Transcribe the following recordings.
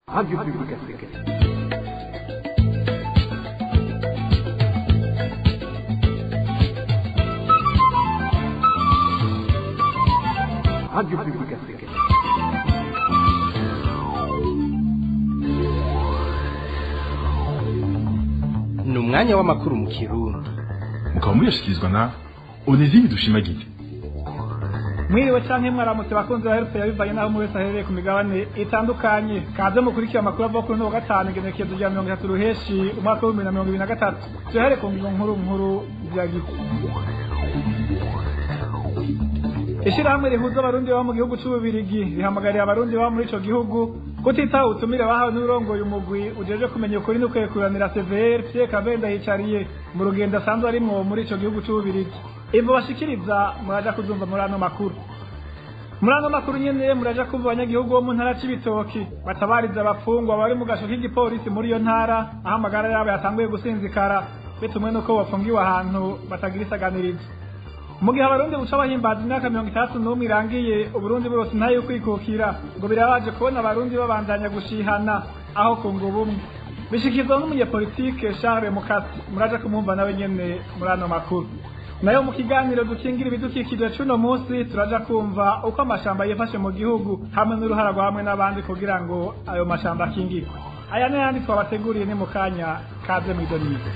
Radio Public Africaine. Radio Public Africaine. ni umwanya w'amakuru mu kirundi mukaba muyashyikirizwa na onezime dushimagize mwiriwe canke mwaramutse bakunzi ba herufe yabivanye n'aho umwe wese aherereye ku migabane itandukanye kaze mukurikira amakuru ava kuri no wa gatanu igenekerezo rya mirongo itatu ruheshi umwaka w'ibihumbi na mirongo ibiri na gatatu tuyahere ku ngingo nkuru nkuru ziragize ishirahamwe rihuza abarundi baba mu gihugu c'ububirigi rihamagariye abarundi baba muri ico gihugu kutitaho ubutumire bahawe n'urongoye umugwi ujeje kumenya ukuri n'ukwekuranira severe pierre kavenda yicariye mu rugendo asanzwe arimwo muri ico gihugu c'ububirigi ivo bashikiriza muraja kuzumva muri ano makuru muri ano makuru nyene muraja kumva abanyagihugu bo mu ntara c'ibitoki batabariza abafungwa bari mu gasho k'igipolisi muri iyo ntara aho amagara yabo yatanguye gusinzikara bitumwe n'uko bafungiwe ahantu batagira isaganirizo mu gihe abarundi buca bahimbaza imyaka mirongo itandatu n'umwe irangiye uburundi burose intayo kwikukira ngo birabaje kubona abarundi babandanya gushihana aho kunga ubumwe bishikizwa n'umunyepolitike charles mukasi muraja kumwumva nawe nyene muri ano makuru nayo mu kiganiro dukingira ibidukikije c'uno munsi turaja kumva uko amashamba yifashe mu gihugu hamwe n'uruhara rwa hamwe n'abandi kugira ngo ayo mashamba akingirwe aya n'ayandi twabateguriye ni mu kanya kaze mw'idoniye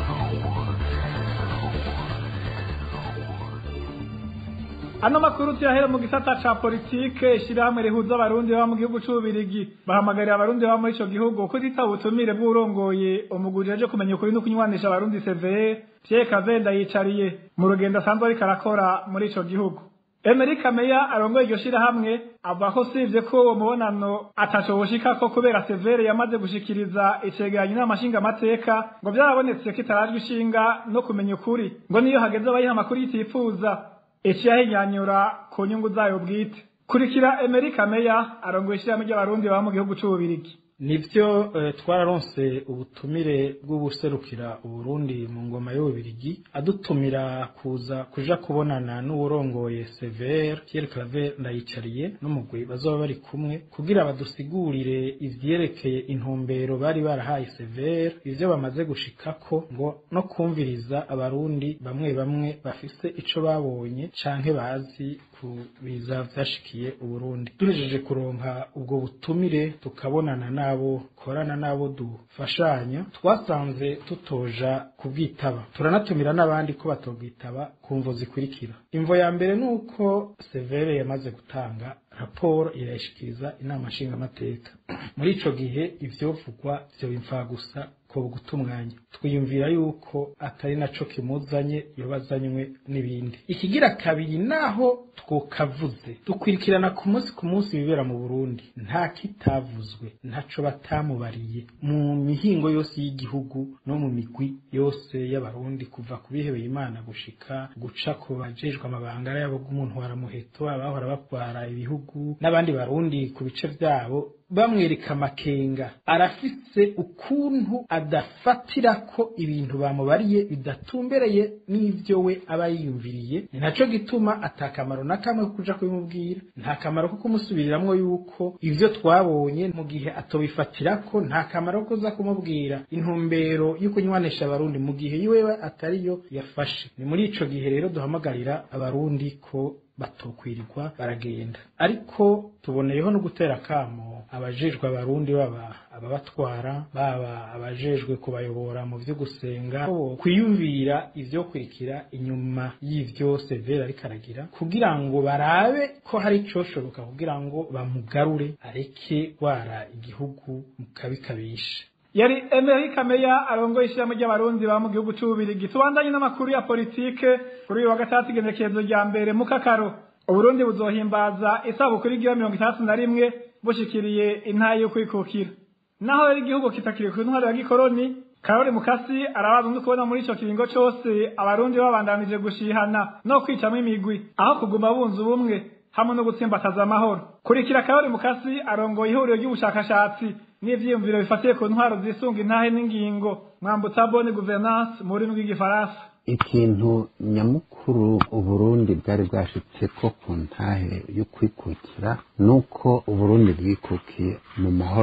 ano makuru tuyahera mu gisata ca politike ishirahamwe rihuza abarundi baba mu gihugu c'ububirigi bahamagarira abarundi baba muri ico gihugu kutitaba ubutumire bw'urongoye umugwi ujeje kumenya ukuri no kunywanisha abarundi severe pierre kavenda yicariye mu rugendo asanzwe ariko arakora muri ico gihugu Emery Meya arongoye iryo shirahamwe avuga ko sivye ko uwo mubonano ataco woshikako kubera severe yamaze gushikiriza icegeranyo n'amashinga amateka ngo vyarabonetse ko itarajwe ishinga no kumenya ukuri ngo niyo hageze abayiha amakuru yitifuza iciyahinyanyura ku nyungu zayo bwite kurikira Emery Meya arongoye ishirahamwe ry'abarundi baba mu gihugu c'ububirigi nivyo eh, twararonse ubutumire bw'ubuserukira uburundi mu ngoma y'ububirigi adutumira kuza kuja kubonana n'uwurongoye severe pierre claver ndayicariye n'umugwi bazoba bari kumwe kugira badusigurire ivyerekeye intumbero bari barahaye severe ivyo bamaze gushikako ngo no kumviriza abarundi bamwe bamwe bafise ico babonye canke bazi ku biza vyashikiye uburundi duhejeje kuronka ubwo butumire tukabonana nabo korana nabo dufashanya twasanze tutoja kubwitaba turanatumira n'abandi ko batobwitaba ku mvo zikurikira imvo ya mbere ni uko severe yamaze gutanga raporo irayishikiriza inama nshingamateka muri ico gihe ivyovugwa vyoba imfagusa ko guta umwanya twiyumvira yuko atari naco kimuzanye yobazanywe n'ibindi ikigira kabiri naho twokavuze dukwirikirana ku munsi ku munsi ibibera mu burundi nta kitavuzwe ntaco batamubariye mu mihingo yose y'igihugu no mu migwi yose y'abarundi kuva ku bihebeye imana gushika guca ku bajejwe amabanga yabo bw'umuntu waramuheto abahora batwara ibihugu n'abandi barundi ku bice vyabo bamwereka amakenga arafise ukuntu adafatira ko ibintu bamubariye bidatumbereye n'ivyo we aba yiyumviriye ni naco gituma atakamaro na kamwe ko kuja kubimubwira nta kamaro ko kumusubiriramwo yuko ivyo twabonye mu gihe atobifatirako nta kamaro ko kuza kumubwira intumbero yo kunywanisha abarundi mu gihe yiwewe atariyo yafashe ni muri ico gihe rero duhamagarira abarundi ko batokwirirwa baragenda ariko tuboneyeho no gutera akamo abajejwe abarundi baba ababatwara baba abajejwe kubayobora mu vyo gusenga kwiyumvira ivyo kurikira inyuma y'ivyo severe ariko aragira kugira ngo barabe ko hari icoshoboka kugira ngo bamugarure areke gwara igihugu mu kabi kabisha yari Emery Meya arongoye ishirahamwe ry'abarundi baba mu gihugu c'ububirigi tubandanye n'amakuru ya politike kuri uyu wa gatatu igenekerezo rya mbere mu kakaro uburundi buzohimbaza isabukuru igira mirongo itandatu na rimwe bushikiriye intayi yo kwikukira naho rero igihugu kitakiri ku ntwaro ya gikoroni karori mukasi arabaza no kubona muri ico kiringo cose abarundi babandanije gushihana no kwicamwo imigwi aho kuguma bunze ubumwe hamwe no gutsimbataza amahoro kurikira karori mukasi arongoye ihuriro ry'ubushakashatsi n'ivyiyumviro bifatiye ku ntwaro zisunga intahe n'ingingo mwambutsa bonne gouvernance mu rurimi rw'igifaransa ikintu nyamukuru uburundi bwari bwashitseko ku ntahe yo kwikukira nuko uburundi bwikukiye mu mahoro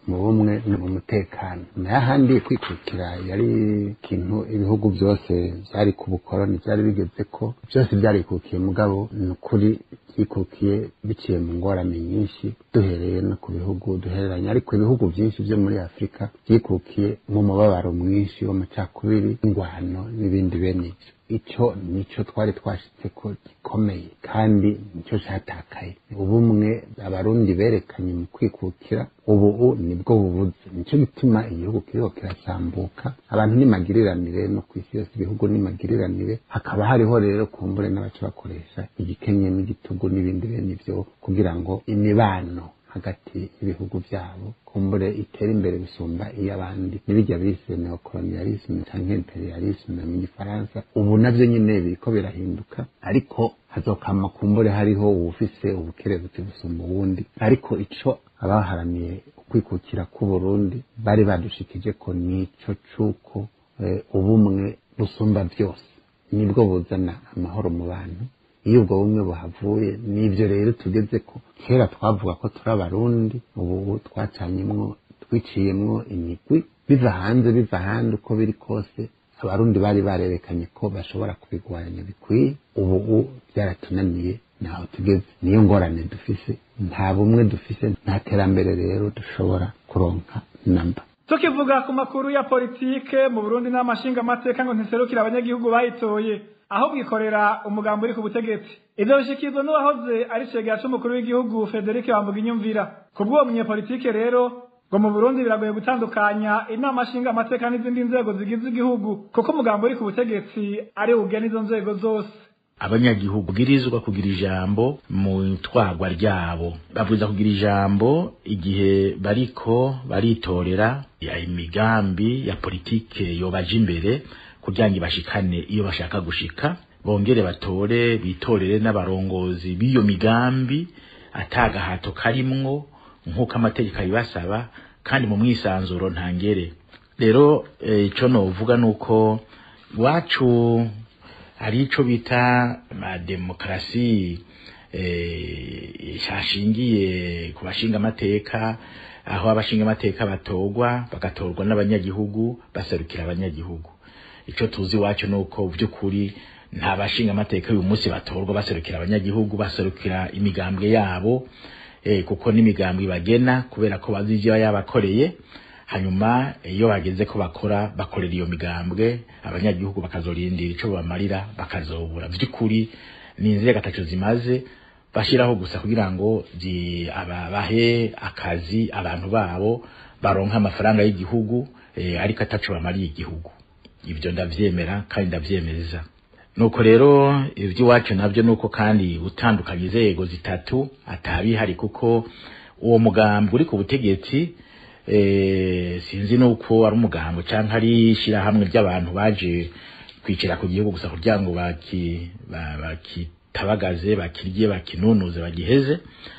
mu bumwe no mu mutekano n'ahandi kwikukira yari ikintu ibihugu byose byari ku bukoroni byari bigeze ko byose byarikukiye mugabo ni ukuri byikukiye biciye mu ngorane nyinshi duhereye no ku bihugu duhereranye ariko ibihugu byinshi byo muri afurika byikukiye mu mubabaro mwinshi w'amacakubiri ingwano n'ibindi bene ibyo icyo nicyo twari twashitse ko gikomeye kandi nicyo cyatakaye ubumwe abarundi berekanye mu kwikukira ubu nibwo bubuze nicyo gituma igihugu kiriho kirasambuka abantu nimagiriranire no ku isi yose ibihugu nimagiriranire hakaba hariho rero kumbure n'abaca bakoresha igikenye n'igitugu n'ibindi bene ibyo kugira ngo imibano hagati y'ibihugu byabo kumbure itera imbere gusumba iy'abandi n'ibijya bise neokolonialisme cyangwa imperialisme mu gifaransa ubu nabyo nyine biriko birahinduka ariko hazokama kumbure hariho uwufise ubukerebutsi gusumba uwundi ariko ico abaharaniye ukwikukira k'uburundi bari badushikije ko nico c'uko ubumwe busumba byose nibwo buzana amahoro mu bantu iyo ubwo bumwe buhavuye nibyo rero tugeze ko kera twavuga ko turi abarundi ubu twacanyemwo twiciyemwo imigwi biva hanze biva ahandi uko biri kose abarundi bari barerekanye ko bashobora kubigwanya bikwiye ubu byaratunaniye ntaho tugeze niyo ngorane dufise nta bumwe dufise nta terambere rero dushobora kuronka namba tukivuga ku makuru ya politike mu burundi n'amashinga amateka ngo ntiserukire abanyagihugu bayitoye aho bwikorera umugambi uri ku butegetsi ivyo bishikirizwa n'uwahoze ari cegera c'umukuru w'igihugu federike wambuga inyumvira ku bw'uwo munyepolitike rero ngo mu burundi biragoye gutandukanya inama nshinga amateka n'izindi nzego zigize igihugu kuko umugambi uri ku butegetsi ari ugena izo nzego zose abanyagihugu bwirizwa kugira ijambo mu itwarwa ryabo bavuza kugira ijambo igihe bariko baritorera ya imigambi ya politike yobaje imbere kugira ngo bashikane iyo bashaka gushika bongere batore bitorere n'abarongozi b'iyo migambi atagahato karimwo nk'uko amategeko abibasaba kandi mu mwisanzuro ntangere rero icyo novuga ni uko iwacu hari icyo bita demokarasi hashingiye ku bashinga amateka aho abashinga amateka batorwa bagatorwa n'abanyagihugu baserukira abanyagihugu icyo tuzi iwacu ni uko by'ukuri nta bashinga amateka uyu munsi batorwa baserukira abanyagihugu baserukira imigambwe yabo kuko n'imigambwe bagena kubera ko bazi ibyo yabakoreye hanyuma iyo bageze ko bakora bakorera iyo migambwe abanyagihugu bakazorindira icyo bamarira bakazobura by'ukuri ni inzego gatatu zimaze bashyiraho gusa kugira ngo bahe akazi abantu babo baronka amafaranga y'igihugu ariko atacu bamariye igihugu ibyo ndabyemera kandi ndabyemeza nuko rero iby'iwacu nabyo nuko kandi utandukanya inzego zitatu atabihari kuko uwo mugambi uri ku butegetsi sinzi nuko ari umugambi cyangwa ari ishyirahamwe ry'abantu baje kwicara ku gihugu gusa kugira ngo bakitabagaze bakirye bakinunuze bagiheze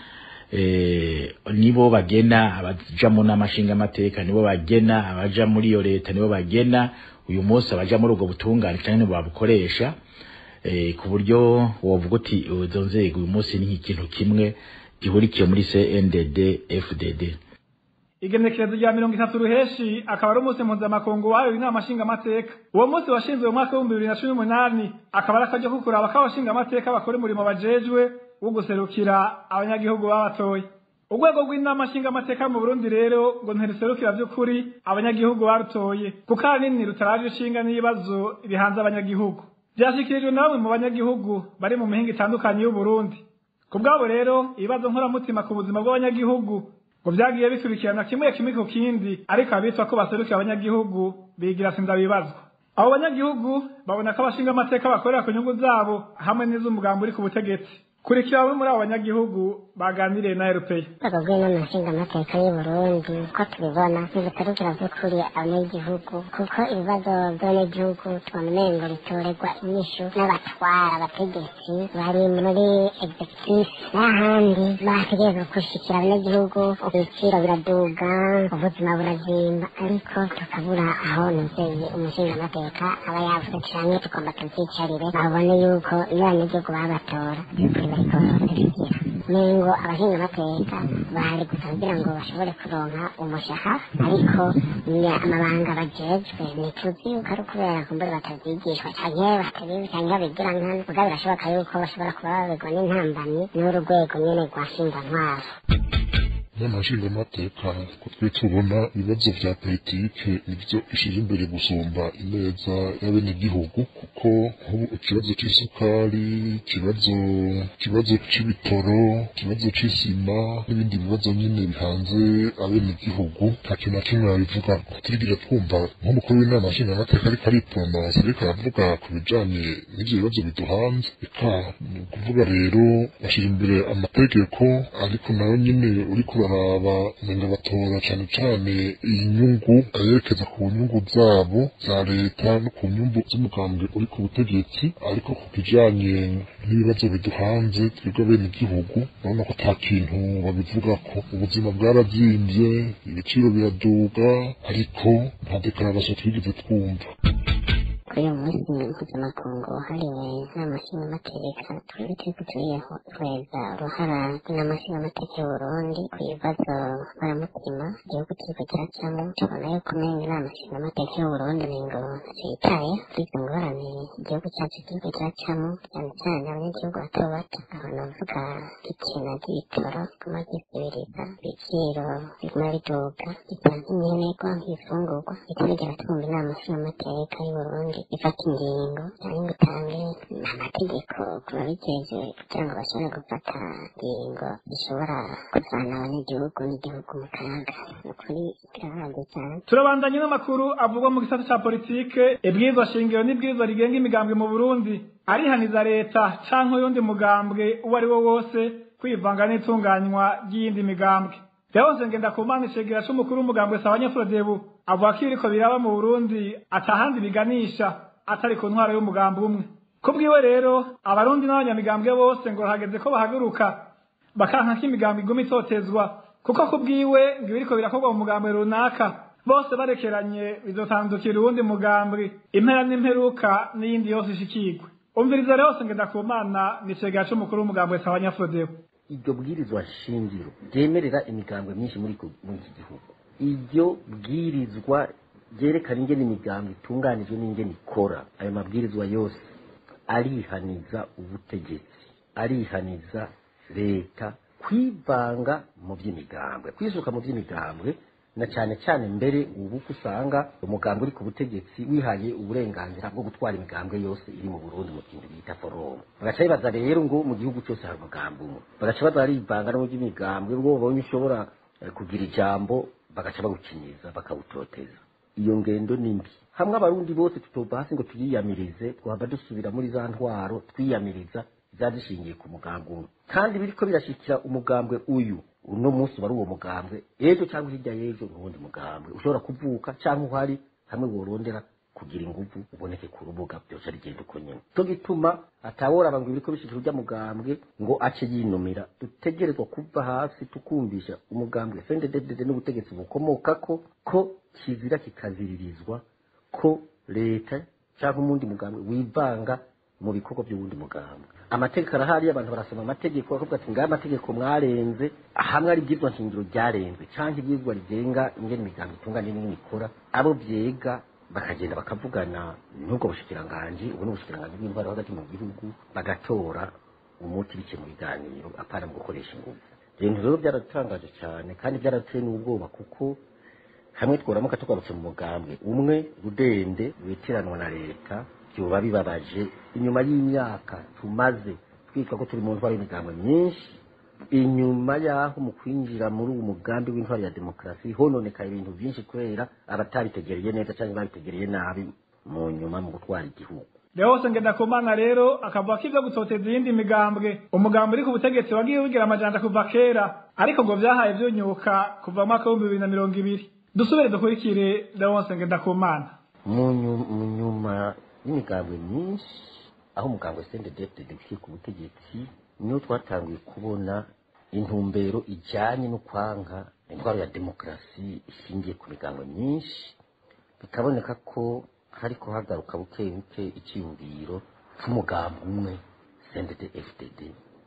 nibo bagena abaja mu n'amashinga amateka nibo bagena abaja muri iyo leta nibo bagena uyu munsi abaja muri ubwo butungane cyangwa nibo babukoresha ku buryo wovuga uti izo nzego uyu munsi ni nk'ikintu kimwe gihurikiye muri CNDD FDD igenekerezo rya mirongo itatu ruheshi akaba ari umunsi mpuzamakungu wahariwe inama nshingamateka uwo munsi washinzwe mu mwaka w'ibihumbi bibiri na cumi n'umunani akaba ari akaryo ko kuraba ko abashingamateka bakora umurimo bajejwe wo guserukira abanyagihugu babatoye urwego rw'inama nshingamateka mu burundi rero ngo ntiruserukira by'ukuri abanyagihugu barutoye kuko ahanini rutaraje ishinga n'ibibazo bihanze abanyagihugu byashyikirijwe na bamwe mu banyagihugu bari mu mihinga itandukanye y'uburundi ku bwabo rero ibibazo nkoramutima ku buzima bw'abanyagihugu ngo byagiye bikurikirana kimwe kimwe ku kindi ariko abitwa ko baserukira abanyagihugu bigira sinda bibazwa abo banyagihugu babona ko abashinga amateka bakorera ku nyungu zabo hamwe n'iz'umugambi uri ku butegetsi kurikira bamwe muri abo banyagihugu baganiriye na erupeya urwego rw'inama nshingamateka y'u burundi uko tubibona ntibiserukira by'ukuri abanyagihugu kuko ibibazo by'abanyagihugu tubona umengo bitorerwa inyishu n'abatwara abategetsi bari muri executive n'ahandi bategerezwa gushikira abanyagihugu ibiciro biraduga ubuzima burazimba ariko tukabura aho nuzeye umushingamateka aba yavuze canke tugomba tuvyicarire babone yuko iyo abanyagihugu babatora by'ukuri bariko barabaserukira nengo abashingamateka bari gusa kugira ngo bashobore kuronka umushahara ariko ni amabanga bajejwe ntituzi yuko ari ukubera kumbure batavyigishwa canke batabizi canke babigira nkana muga birashoboka yuko bashobora kuba babegwa n'intambamyi n'uru rwego nyene rwa ntwaro inama nshingamateka ko twe tubona ibibazo vya politike nivyo ishira imbere gusumba ineza y'abenegihugu kuko nk'ubu ikibazo c'isukari ikibazo ikibazo c'ibitoro ikibazo c'isima n'ibindi bibazo nyine bihanze abenegihugu nta kintu na kimwe babivuga turigira twumva nk'umukuru w'inama nshingamateka ariko aritononsa ariko aravuga ku bijanye n'ivyo bibazo biduhanze eka ni ukuvuga rero bashira imbere amategeko ariko nayo nyine uriko baraba umenga batora cane cane inyungu ayerekeza ku nyungu zabo za leta no ku nyungu z'umugambwe uri ku butegetsi ariko ku kijanye n'ibibazo biduhanze twebwe bene igihugu urabona ko ata kintu babivugako ubuzima bwarazimvye ibiciro biraduga ariko nta dekararasiyo twigeze twumva kuri uyu munsi mpuzamakungu wahariwe inama nshingamateka twebwe turiko turihweza uruhara rw'inama nshingamateka y'uburundi ku bibazo mbaramutima igihugu kiriko kiracamwo tubona yuko umenga inama nshingamateka y'uburundi nengo ntacitaye kuri izo ngorane igihugu cacu kiriko kiracamwo cyane cyane abanyagihugu bato bato aho novuga ikina ry'ibitoro riguma ryisubiriza ibiciro biguma biduga biguma nk'imyenerwa nk'ibifungurwa bitarigera twumva inama nshingamateka y'uburundi ifata ingingo cyangwa ngo itange amategeko ku babijejwe kugira ngo bashobore gufata ingingo zishobora kuvana abanyagihugu n'igihugu mu kaga ni ukuri birababaje cyane turabandanye n'amakuru avugwa mu gisata ca politike ibwirizwa shingiro n'ibwirizwa rigenga imigambwe mu burundi arihaniza leta canke uyundi mugambwe uwo ari wo wose kwivanga n'itunganywa ry'iyindi migambwe Leonce Ngendakumana icegera c'umukuru w'umugambwe Sabanyafurodebu avuga ko ibiriko biraba mu Burundi atahandi biganisha atari ku ntwaro y'umugambi umwe kubwiwe rero abarundi n'abanyamigambwe bose ngo hageze ko bahaguruka bakanka ko imigambi iguma itotezwa kuko kubwiwe ngo ibiriko birakorwa mu mugambwe runaka bose barekeranye bizotandukira uwundi mugambwe impera n'imperuka n'iyindi yose ishikirwe umviriza Leonce Ngendakumana ni icegera c'umukuru w'umugambwe Sabanyafurodebu iryo bwirizwa shingiro ryemerera imigambwe myinshi muri ku- muri iki gihugu iryo bwirizwa ryerekana ingene imigambwe itunganijwe n'ingene ikora ayo mabwirizwa yose arihaniza ubutegetsi arihaniza leta kwivanga mu by'imigambwe kwisuka mu by'imigambwe na cyane cyane mbere ubu ko usanga umugambwe uri ku butegetsi wihaye uburenganzira bwo gutwara imigambwe yose iri mu Burundi mu kintu bita forum bagaca bibaza rero ngo mu gihugu cyose hari umugambi umwe bagaca baza barivanga no mu by'imigambwe ngo babonye ushobora eh, kugira ijambo bagaca bawukinyiza bakawutoteza iyo ngendo ni mbi hamwe abarundi bose tutova hasi ngo tuyiyamirize twaba dusubira muri za ntwaro twiyamiriza zadushingiye ku mugambi umwe kandi biriko birashikira umugambwe uyu uno munsi wari uwo mugambwe ejo cyangwa hirya y'ejo n'uwundi mugambwe ushobora kuvuka cyangwa uhari hamwe worondera kugira inguvu uboneke ku rubuga byose rigenda uko nyine cyo gituma ataworaba ngo ibiriko bishikira urya mugambwe ngo ace yinumira dutegerezwa kuva hasi tukumvisha umugambwe sendededede n'ubutegetsi bukomokako ko kizira kikaziririzwa ko leta cyangwa umundi mugambwe wivanga mu bikorwa by'uwundi mugambwe amategeko arahari abantu barasoma amategeko bakavuga ati ngaya amategeko mwarenze hamwe ari ibyizwa nshingiro ryarenze cyangwa ibyizwa rigenga ingene imigambi itunganye n'ingene ikora abo byega bakagenda bakavugana n'ubwo bushikiranganji ubu ni ubushikiranganji bw'intwaro hagati mu gihugu bagatora umuti bike mu biganiro apana mu gukoresha ingufu ibintu rero byaratangaje cyane kandi byarateye n'ubwoba kuko hamwe tworamuka tugarutse mu mugambwe umwe rudende witiranwa na leta byoba bibabaje inyuma y'imyaka tumaze twitwa ko turi mu ntwaro y'imigambwe myinshi inyuma y'aho mu kwinjira muri uwo mugambi w'intwaro ya demokarasi hononekaye ibintu byinshi kubera abatabitegereye neza cyangwa babitegereye nabi mu nyuma mu gutwara igihugu Leonce Ngendakumana rero akavuga ko ivyo gutoteza iyindi migambwe umugambi uri ku butegetsi wagiye wigira amajanja kuva kera ariko ngo vyahaye vyunyuka kuva mu mwaka w'ibihumbi bibiri na mirongo ibiri dusubire dukurikire Leonce Ngendakumana mu nyu- mu nyuma y'imigambwe myinshi aho umugambwe sendedefite dukwiye ku butegetsi niho twatangiye kubona intumbero ijyanye no kwanka intwaro ya demokarasi ishingiye ku migambwe myinshi bikaboneka ko hariko hagaruka buke buke icyiyumviro cy'umugambi umwe sendede fdd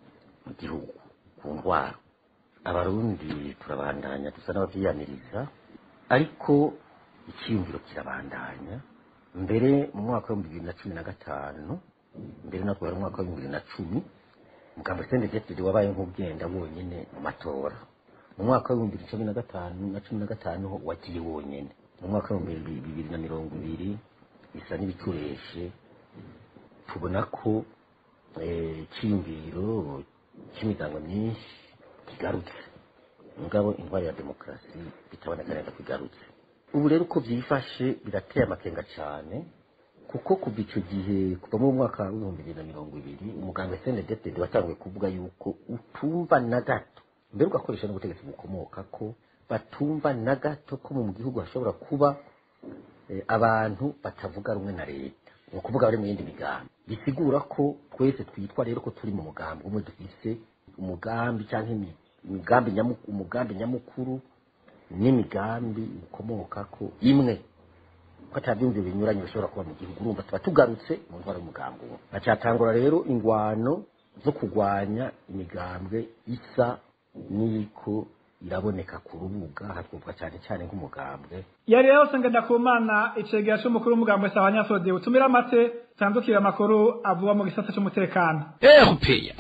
mu gihugu ku ndwara abarundi turabandanya dusa n'abavyiyaniriza ariko icyiyumviro kirabandanya mbere mu mwaka w'ibihumbi bibiri na cumi na gatanu mbere natwe wari umwaka w'ibihumbi bibiri na cumi muganga sendegefide wabaye nk'ugenda wonyine mu matora mu mwaka w'ibihumbi bibiri cumi na gatanu na cumi na gatanu ho wagiye wonyine mu mwaka w'ibihumbi bibiri na mirongo ibiri bisa n'ibitureshe tubona ko eh, icyiyumviro cy'imiryango myinshi kigarutse mugabo indwara ya demokarasi bitaboneka neza ko igarutse ubu rero uko byifashe birateye amakenga cyane kuko kuva icyo gihe kuva mu mwaka w'ibihumbi bibiri na mirongo ibiri umuganga senedetede watanguye kuvuga yuko utumva na gato mbere ugakoresha n'ubutegetsi bukomoka ko batumva na gato ko mu gihugu hashobora kuba eh, abantu batavuga rumwe na leta ni ukuvuga bari mu yindi migambi bisigura ko twese twitwa rero ko turi mu mugambi umwe dufise umugambi cyangwa imi- imigambi nyamu- umugambi nyamukuru n'imigambi ikomoka ko imwe ko atabyumviro binyuranye bishobora kuba mu gihugu urumva tuba tugarutse mu ntwaro y'umugambi umwe bacyatangura rero ingwano zo kurwanya imigambwe isa n'iko iraboneka ku rubuga hatwumva cyane cyane nk'umugambwe yari rero ngenda ku mana icegera c'umukuru w'umugambo wa nyasode utumira amate tandukira amakuru avuga mu gisata c'umutekano erupeya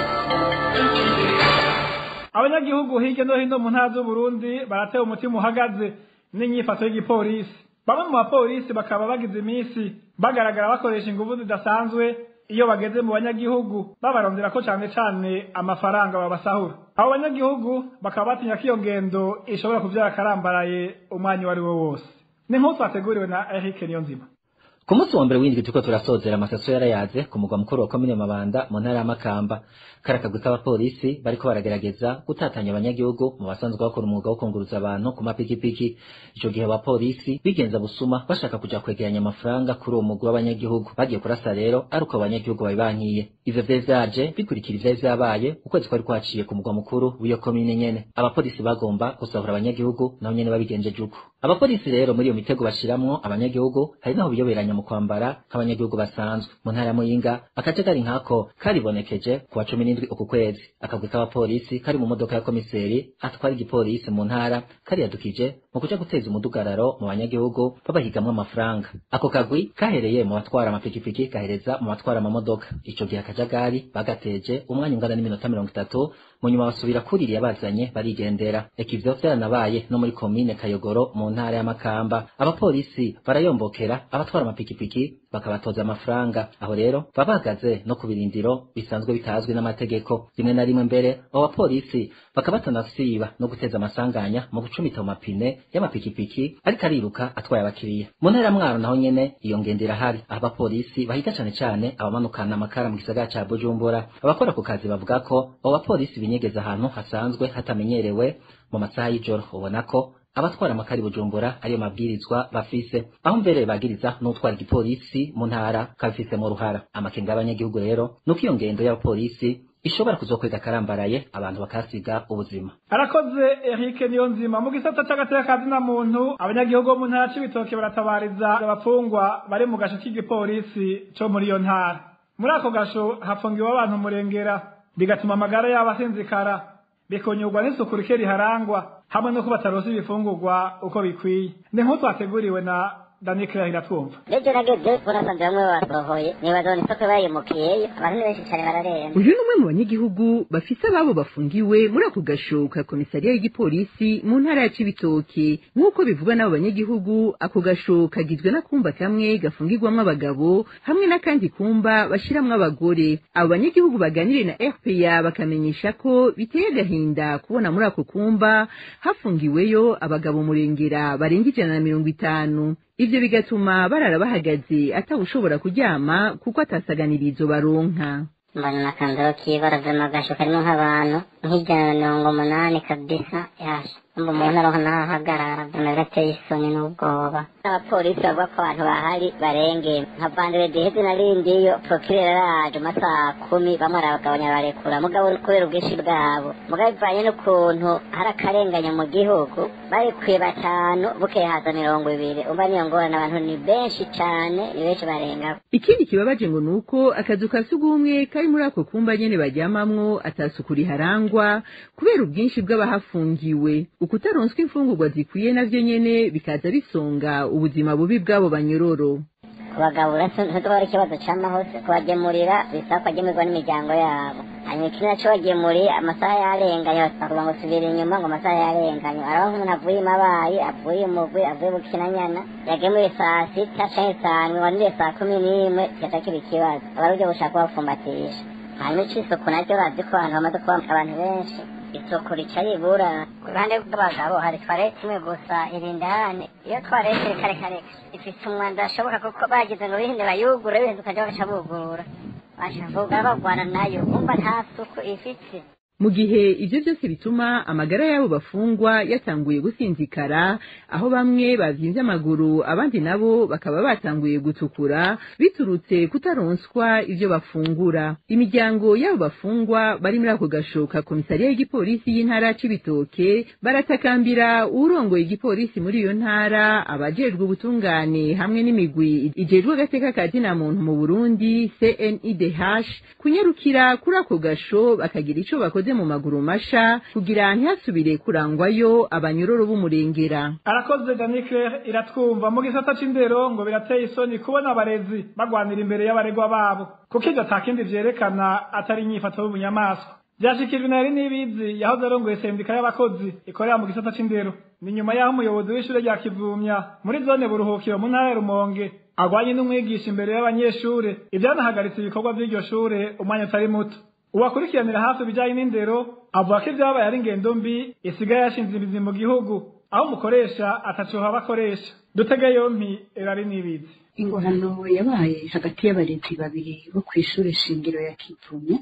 abanyagihugu hirya no hino mu ntara z'uburundi baratewe umutima uhagaze n'inyifato y'igipolisi bamwe mu bapolisi bakaba bagize iminsi bagaragara bakoresha ingufu zidasanzwe iyo bageze mu banyagihugu babarondera ko cane cane amafaranga babasahura abo banyagihugu bakaba batinya ko iyo ngendo ishobora kuvyara akarambaraye umwanya uwo ari wo wose ni nk'uko twateguriwe na Eric Niyonzima ku munsi wa mbere w'indwi turiko turasozera amasaso yarayaze ku mugwa mukuru wa komine mabanda mu ntara ya makamba kari akagwi k'abapolisi bariko baragerageza gutatanya abanyagihugu mu basanzwe bakora umwuga wo kunguruza abantu ku mapikipiki ico gihe abapolisi bigenza busuma bashaka kuja kwegeranya amafaranga kuri uwo mugwi w'abanyagihugu bagiye kurasa rero ari uko abanyagihugu babibankiye ivyo vyari vyaje bikurikira ivyari vyabaye ukwezi kwari kwaciye ku mugwa mukuru w'iyo komine nyene abapolisi bagomba gusahura abanyagihugu nabo nyene babigenjeje uko abapolisi rero muri iyo mitego bashiramwo abanyagihugu hari naho biyoberanya mu kwambara nk'abanyagihugu basanzwe mu ntara ya muyinga akajagari nkako karibonekeje ku wa cumi n'indwi uku kwezi akagwi k'abapolisi kari mu modoka ya komiseri atwara igipolisi mu ntara kariyadukije mu kuja guteza umudugararo mu banyagihugu babahigamwo amafaranga ako kagwi kahereye mu batwara amapikipiki gahereza mu batwara amamodoka ico gihe akajagari bagateje umwanya ungana n'iminota mirongo itatu mu nyuma basubira kuririya bazanye barigendera eka ivyo vyaranabaye no muri komine kayogoro mu ntara ya makamba abapolisi barayombokera abatwara amapikipiki bakabatoza amafaranga aho rero baba bahagaze no ku birindiro bisanzwe bitazwi n'amategeko rimwe na rimwe mbere abo bapolisi bakaba batanasiba no guteza amasanganya mu gucumita mu mapine y'amapikipiki ariko ariruka atwaye abakiriya mu ntara ya mwaro naho nyene iyo ngendo irahari aho abapolisi bahiga cane cane abamanukana amakara mu gisagara ca bujumbura abakora ku kazi bavuga ko abo bapolisi binyegeza ahantu hasanzwe hatamenyerewe mu masaha y'ijoro ubona ko abatwara amakari bujumbura ariyo mabwirizwa bafise aho mbere bagiriza n'utwara igipolisi mu ntara kabifise mu ruhara amakenga y'abanyagihugu rero nuko iyo ngendo y'abapolisi ishobora kuzokwega akarambaraye abantu bakasiga ubuzima arakoze Eric Niyonzima mu gisata c'agateka ka zina muntu abanyagihugu bo mu ntara c'ibitoke baratabariza abapfungwa bari mu gasho k'igipolisi co muri iyo ntara muri ako gasho hafungiwe abantu umurengera bigatuma amagara yabo asinzikara bikonyurwa n'isuku rike riharangwa hamwe no kuba bataronse ibifungurwa uko bikwiye ni nk'uko twateguriwe na Dani Claire iratwumva Nibyo nageze urasanze bamwe basohoye nibaza ngo isoko bayimukiyeyo abantu ni benshi cyane bararemba uyu ni umwe mu banyagihugu bafise ababo bafungiwe muri ako gasho ka komisariya y'igipolisi mu ntara ya cibitoke nk'uko bivugwa n'abo banyagihugu ako gasho kagizwe n'akumba kamwe gafungirwamwo abagabo hamwe n'akandi kumba bashiramwo abagore abo banyagihugu baganiriye na rpa bakamenyesha ko biteye agahinda kubona muri ako kumba hafungiweyo abagabo murengera barenga ijana na mirongo itanu ivyo bigatuma barara bahagaze atawushobora kuryama kuko atasaganirizo baronka mbona akandaro k'ibara vy'amagasho karimo nk'abantu nk'ijana na mirongo umunani kabisa yasha umva umuntu aronka n'ahahagarara mbona birateye isoni n'ubwoba abapolisi bavuga ko abantu bahari barengeye nka vandere deheze narindiyo prokirera araje amasaha kumi bamwe arabagabanya barekura mugabo kubera ubwinshi bwabo mugabo bivanye n'ukuntu hari akarenganya mu gihugu barekuye batanu bukeye haza mirongo ibiri umva niyo ngorane abantu ni benshi cane ni benshi barenga ikindi kibabaje ngo nuko akazu ka sugumwe kari muri ako kumba nyene baryamamwo atasuku riharangwa kubera ubwinshi bw'abahafungiwe ukutaronswa imfungurwa zikwiye navyo nyene bikaza bisonga ubuzima bubi bw'abo banyororo kubagabura ntitwaba ari ikibazo c'amahose kubagemurira bisaba kwagemurirwa n'imiryango yabo hanyuma ikindi naco bagemuriye amasaha yarenganye bakavuga ngo subira inyuma ngo amasaha yarenganye araba nk'umuntu avuye imabayi avuye umugwi avuye bukinanyana yagemuye saa sita canke saa ndwi wanuriye saa kumi n'imwe kigaca kiba ikibazo aba ari uburyo bushaka kubapfumbatisha hanyuma ic'isuku naryo bazi ko ahantu hamaze kuba abantu benshi isuku rica ribura ku ruhande rw'abagabo hari twarete imwe gusa irindane iyo twarete reka reka reka ifise umwanda ashoboka kuko bagize ngo bihinde bayugure bihinze ukaja bagaca bugurura bashavuga bagwana nayo umva nta suku ifite mu gihe ivyo vyose bituma amagara y'abo bafungwa yatanguye gusinzikara aho bamwe bavyimbye amaguru abandi nabo bakaba batanguye gutukura biturutse kutaronswa ivyo bafungura imiryango y'abo bafungwa bari muri ako gashoka komisariya y'igipolisi y'intara c'ibitoke baratakambira uwurongoye igipolisi muri iyo ntara abajejwe ubutungane hamwe n'imigwi ijejwe agateka ka zina muntu mu burundi cnidh kunyarukira kuri ako gasho bakagira ico bakoze mu maguru masha kugira ntihasubire kurangwayo abanyororo b'umurengera arakoze danikle iratwumva mu gisata c'indero ngo birateye isoni kubona abarezi bagwanira imbere y'abaregwa babo kuko ivyo atakindi vyerekana atari inyifato y'ubunyamaswa vyashikijwe na nibizi yahoze arongoye sendika y'abakozi ikorera mu gisata c'indero ni nyuma y'aho umuyobozi w'ishure rya kivumya muri zone buruhukiro mu ntara ya rumonge agwanye n'umwigisha imbere y'abanyeshure ivyanahagaritse ibikorwa vy'iryo shure umwanya utari muto uwakurikiranira hafi ibijanye n'indero avuga ko ivyabaye ari ingendo mbi isigaye yashinze imizi mu gihugu aho umukoresha atacoha abakoresha dutege yompi erari n'ibizi ingorano yabaye hagati y'abarezi babiri bo kw'ishure shingiro ya kivumya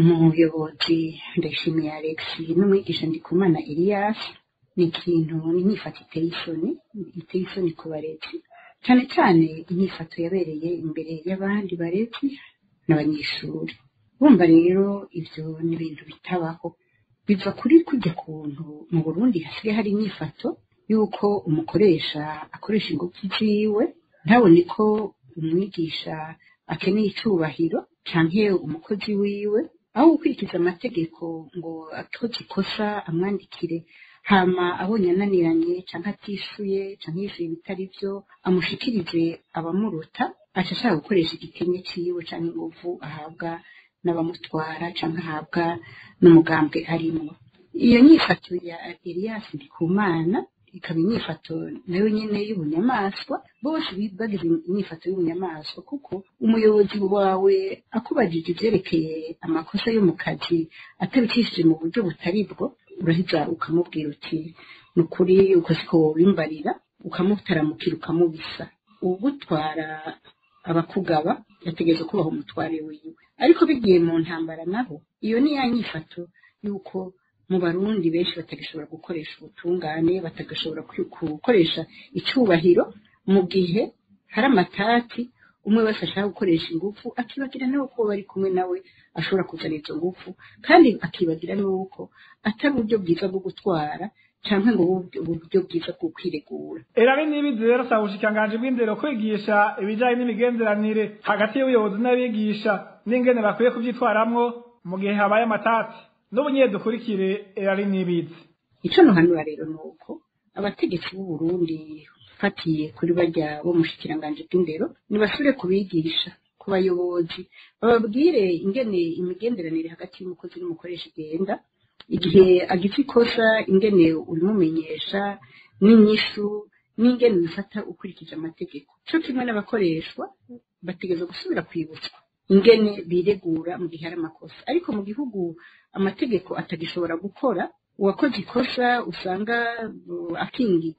umuyobozi ndayishimiye alex n'umwigisha ndikumana elias ni ikintu n'inyifato iteye isoni iteye isoni ku barezi cane cane inyifato yabereye imbere y'abandi barezi n'abanyeshuri bumva rero ivyo ni ibintu bitabaho biva kuri kujya kuntu mu burundi hasigaye hari inyifato y'uko umukoresha akoresha ingufu ziwe ntabone ko umwigisha akeneye icubahiro canke umukozi wiwe aho gukurikiza amategeko ngo akoze ikosa amwandikire hama abonye ananiranye canke atishuye canke yishuye ibitari vyo amushikirize abamuruta aca ashaka gukoresha igikenye ciwe canke inguvu ahabwa n'abamutwara canke ahabwa n'umugambwe arimwo iyo nyifato ya Elias Ndikumana ikaba inyifato nayo nyene y'ubunyamaswa bose bagize inyifato y'ubunyamaswa kuko umuyobozi wawe akubajije ivyerekeye amakosa yo mu kazi atabicishije mu buryo butari bwo uraheza ukamubwira uti ni ukuri uko siko wobimbarira ukamutaramukira ukamubisa ugutwara abakugaba yategereza kubaha umutware wiwe ariko bigiye mu ntambara nabo iyo ni ya nyifato y'uko mu barundi benshi batagashobora gukoresha ubutungane batagashobora gukoresha icubahiro mu gihe hari amatati umwe wese ashaka gukoresha ingufu akibagira nawe ko bari kumwe nawe ashobora kuzana izo ngufu kandi akibagira n'uko atari uburyo bwiza bwo gutwara canke ngo uburyo bwiza bwo kwiregura erabe n'ibizi rero saba ubushikiranganji bw'indero kwigisha ibijanye n'imigenderanire hagati y'ubuyobozi n'abigisha n'ingene bakwiye kuvyitwaramwo mu gihe habaye amatati n'ubunye dukurikire erari n'ibizi ico nohanura rero nuko abategetsi b'u Burundi fatiye kuri barya bo mushikiranganji bw'indero nibasubire kubigisha ku bayobozi bababwire ingene imigenderanire hagati y'umukozi n'umukoresha igenda igihe agize ikosa ingene urimumenyesha n'inyishu n'ingene ubifata ukurikije amategeko co kimwe n'abakoreshwa bategereza gusubira kwibutswa ingene biregura mu gihe hari amakosa ariko mu gihugu amategeko atagishobora gukora uwakoze ikosa usanga akingirwa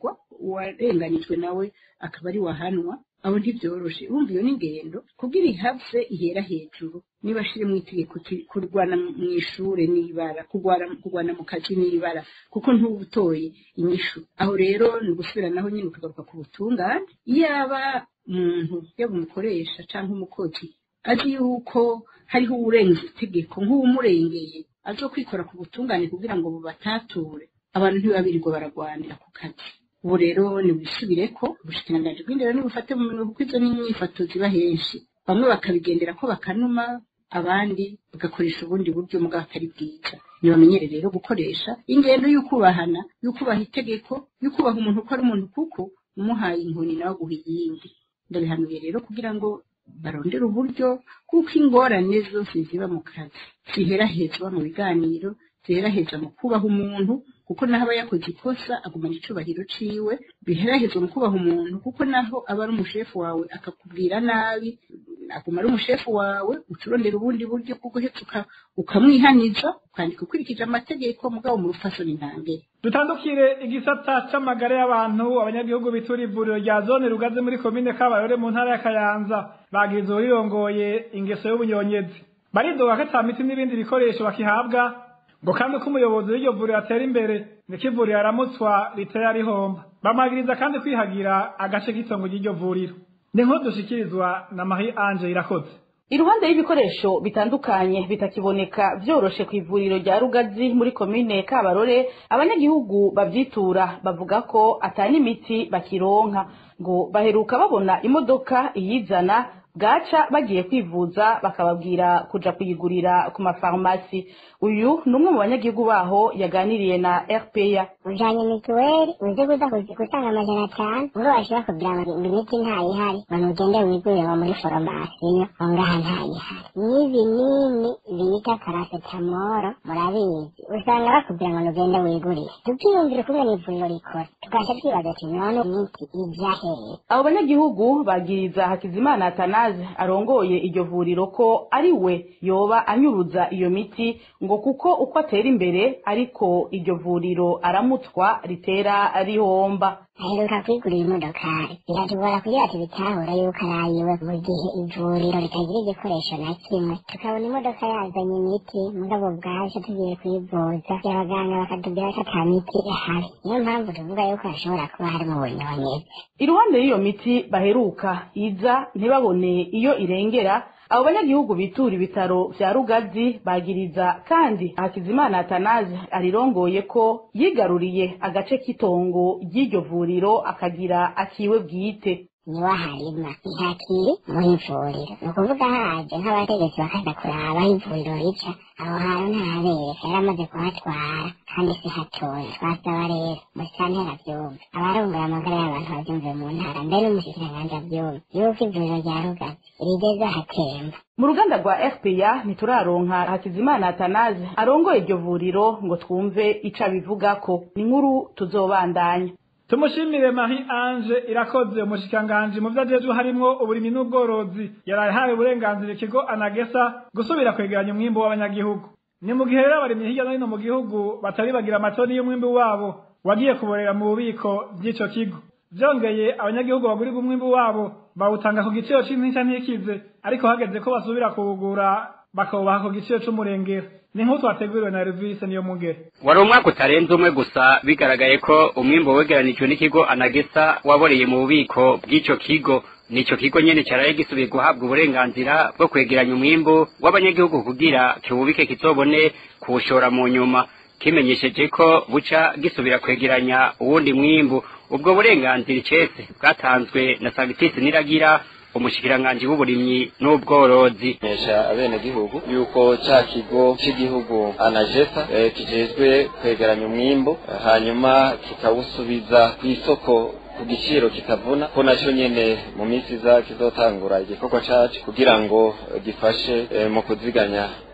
uwarenganijwe nawe akaba ari wahanwa abo ntibyoroshe wumva iyo n'ingendo kugira ihave ihera hejuru niba ashire mu itegeko ki- kurwana mu ishure n'ibara kurwana kurwana mu kazi n'ibara kuko ntubutoye inyishu aho rero ni ugusubiranaho nyine ukagaruka ku butungane yaba umuntu yaba umukoresha cyangwa umukozi azi yuko hariho uwurenza itegeko nk'uwumurengeye azo kwikora ku butungane kugira ngo bubatature abantu ntibabirirwa baragwanira ku kazi ubu rero nibisubireko ubushikiranganji bw'indero nibufate mu minwe kuko izo n'inyifato ziba henshi bamwe bakabigendera ko bakanuma abandi bagakoresha ubundi buryo mugabo atari bwiza ntibamenyere rero gukoresha ingendo y'ukubahana y'ukubaha itegeko y'ukubaha umuntu uko ari umuntu kuko umuhaye inkoni nawe aguha iyindi ndabihanuye rero kugira ngo barondere uburyo kuko ingorane zose ziba mu kazi ziherahezwa mu biganiro ziheraheza mu kubaha umuntu kuko naho aba yakoze ikosa agumana icubahiro ciwe biherahezwa mu kubaha umuntu kuko naho aba ari umushefu wawe akakubwira nabi aguma ari umushefu wawe uturondera ubundi buryo bwo guheza uka- ukamwihaniza ukandika ukurikije amategeko mugabo mu rufasoni ntangere dutandukire igisata c'amagara y'abantu abanyagihugu bitura ivuriro rya zone rugaze muri komine kabarore mu ntara ya kayanza bagize uwurirongoye ingeso y'ubunyonyezi baridoga ko ata miti n'ibindi bikoresho bakihabwa ngo kandi ko umuyobozi w'iryo vuriro atera imbere niko ivuriro aramutswa riteye rihomba bamwagiriza kandi kwihagira agace k'itongo ry'iryo vuriro ni nkuru dushikirizwa na marie ange irakoze iruhande y'ibikoresho bitandukanye bitakiboneka vyoroshe ku ivuriro rya rugazi muri komine kabarore abanyagihugu babyitura bavuga ko atari imiti bakironka ngo baheruka babona imodoka iyizana bwaca bagiye kwivuza bakababwira kuja kuyigurira ku mafarumasi uyu ni umwe mu banyagihugu baho yaganiriye na rpa ujanye mituweli uze kuza kuzi- gutanga amajana atanu ubwo bashobora kugira ngo imiti ntayihari ngo ugende wigurire ngo muri foromasiyo ngo ngaha ntayihari n'ibinini bita parasetamoro murabizi usanga bakubwira ngo ugende wigurire tukiyumvira ukumwe n'ivuriro rikora tugaca twibaza ati none imiti ija hehe abo banyagihugu bagiriza hakizimana atanaze arongoye iryo vuriro ko ari we yoba anyuruza iyo miti ngo kuko uko atera imbere ariko iryo vuriro aramutwa ritera rihomba aheruka kwigurira imodokari biratugora kugira ati bitahura yuko arayiwe mu gihe ivuriro ritagira igikoresho na kimwe tukabona imodoka yazanye imiti mugabo bwaje tugiye kwivuza abaganga bakatubwira ko ata miti ihari niyo mpamvu tuvuga yuko hashobora kuba harimo ubunyonyezi iruhande y'iyo miti baheruka iza ntibabone iyo irengera abo banyagihugu bitura ibitaro vya rugazi bagiriza kandi hakizimana atanaze arirongoye ko yigaruriye agace k'itongo ry'iryo vuriro akagira akiwe bwite niwe aharima ntakiri mu ivuriro ni ukuvuga haje nk'abategetsi bakaza kuraba aho ivuriro rica aho hantu ntahabereka yari amaze kuhatwara kandi si hatoya twasaba rero musantera avyumve abarongoye amagara y'abantu bavyumve mu ntara mbere n'umushikiranganji avyumve yuko ivuriro rya rugazi rigeze ahatemba mu ruganda rwa rpa ntituraronka hakizimana atanaze arongoye iryo vuriro ngo twumve ico abivugako ni inkuru tuzobandanya tumushimire marie ange irakoze umushikiranganji mu vyo ajejwe harimwo uburimyi n'ubworozi yaraye ahawe uburenganzira ikigo anagesa gusubira kwegeranya umwimbu w'abanyagihugu ni mu gihe rero abarimyi hirya no hino mu gihugu batari bagira amatoni y'umwimbu wabo wagiye kuborera mu bubiko bw'ico kigo vyongeye abanyagihugu bagurirwa umwimbu wabo bawutanga ku giciro c'intica ntikize ariko hageze ko basubira kuwugura bakawubaha ku giciro c'umurengera ni nk'uko twateguriwe na revise niyo mugere wari umwaka utarenze umwe gusa bigaragaye ko umwimbo wegeranijwe n'ikigo anagesa waboreye mu bubiko bw'ico kigo nico kigo nyene caraye gisubiye guhabwa uburenganzira bwo kwegeranya umwimbu w'abanyagihugu kugira kiwubike kizobone kuwushora mu nyuma kimenyesheje ko buca gisubira kwegeranya uwundi mwimbu ubwo burenganzira icese bwatanzwe na sagitisi niragira umushikiranganji w'uburimyi n'ubworozi menyesha abenegihugu yuko ca kigo c'igihugu anajesa eh, kijejwe kwegeranya umwimbu eh, hanyuma kikawusubiza kw'isoko ku giciro kitavuna ko naco nyene mu minsi iza kizotangura igikorwa cacu kugira ngo eh, gifashe eh, mu kuziganya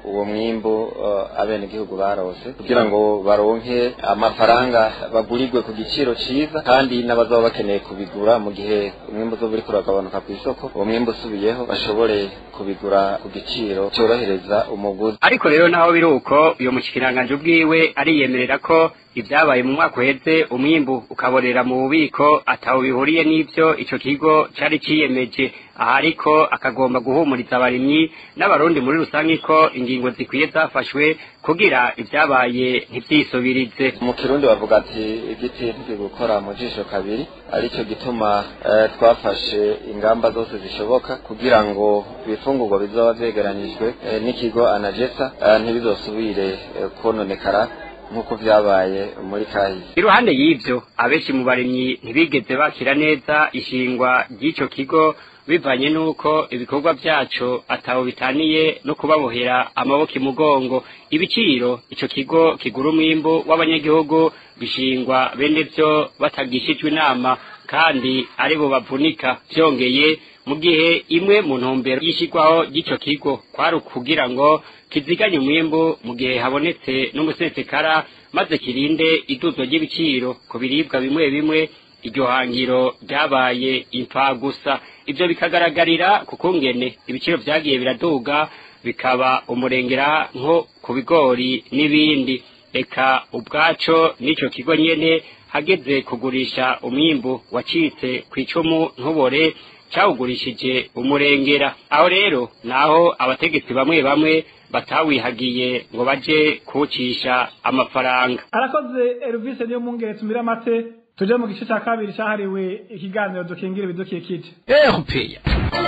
uwo mwimbu uh, abenegihugu barose kugira ngo baronke amafaranga bagurirwe ku giciro ciza kandi n'abazaba bakeneye kubigura mu gihe umwimbu uzoba uriko uragabanuka ku isoko uwo mwimbu usubiyeho bashobore kubigura ku giciro cyorohereza umuguzi ariko rero naho biri uko uyo mushikiranganje ubwiwe ariyemerera ko ibyabaye mu mwaka uheze umwimbu ukaborera mu bubiko ataho bihuriye n'ivyo ico kigo cari ciyemeje aha ariko akagomba guhumuriza abarimyi n'abarundi muri rusange ko ingingo zikwiye zafashwe kugira ibyabaye ntivyisubirize mu kirundi bavuga ati igiti ntigikora mu jisho kabiri aricyo gituma eh, twafashe ingamba zose zishoboka kugira ngo ibifungurwa bizoba vyegeranijwe eh, n'ikigo anagesa eh, ntibizosubire eh, kononekara nk'uko vyabaye muri kahise iruhande y'ivyo abenshi mu barimyi ntibigeze bakira neza ishingwa ry'ico kigo bivanye n'uko ibikorwa vyaco ataho bitaniye no kubabohera amaboko imugongo ibiciro ico kigo kigura umwimbu w'abanyagihugu bishingwa bene vyo batagishijwe inama kandi aribo bavunika vyongeye mu gihe imwe mu ntumbero y'ishirwaho ry'ico kigo kwari ukugira ngo kiziganye umwimbu mu gihe habonetse n'umusesekara maze kirinde iduzwa ry'ibiciro ku biribwa bimwe bimwe iryo hangiro ryabaye impfagusa ivyo bikagaragarira ku kungene ibiciro vyagiye biraduga bikaba umurengera nko ku bigori n'ibindi eka ubwaco n'ico kigo nyene hageze kugurisha umwimbu wacitse kw'icumu ntubore cawugurishije umurengera aho rero naho abategetsi bamwe bamwe batawihagiye ngo baje kuwucisha amafaranga arakoze Elvis niyo mungere tumira amate tuje mu gice cya kabiri cyahariwe ikiganiro dukingira ibidukikije erupeya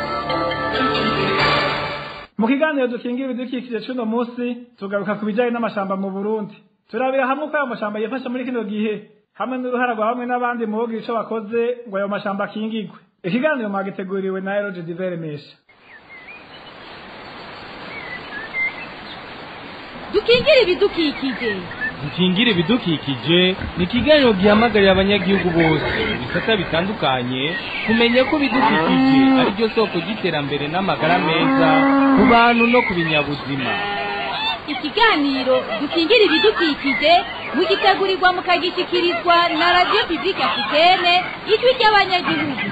mu kiganiro dukingira ibidukikije cy'uno munsi tugaruka ku bijyanye n'amashamba mu burundi turabira hamwe uko ayo mashamba yifasha muri kino gihe hamwe n'uruhara rwa bamwe n'abandi mu bogira ico bakoze ngo ayo mashamba akingigwe ikiganiro mwagiteguriwe na eroge diveremesha dukingire ibidukikije dukingire ibidukikije ni ikiganiro gihamagarira abanyagihugu bose ibisata bitandukanye kumenya ko ibidukikije ari ryo soko ry'iterambere n'amagara meza ku bantu no ku binyabuzima ikiganiro dukingire ibidukikije mugitegurirwa mukagishyikirizwa na radiyo pibulike africaine ijwi ry'abanyagihugu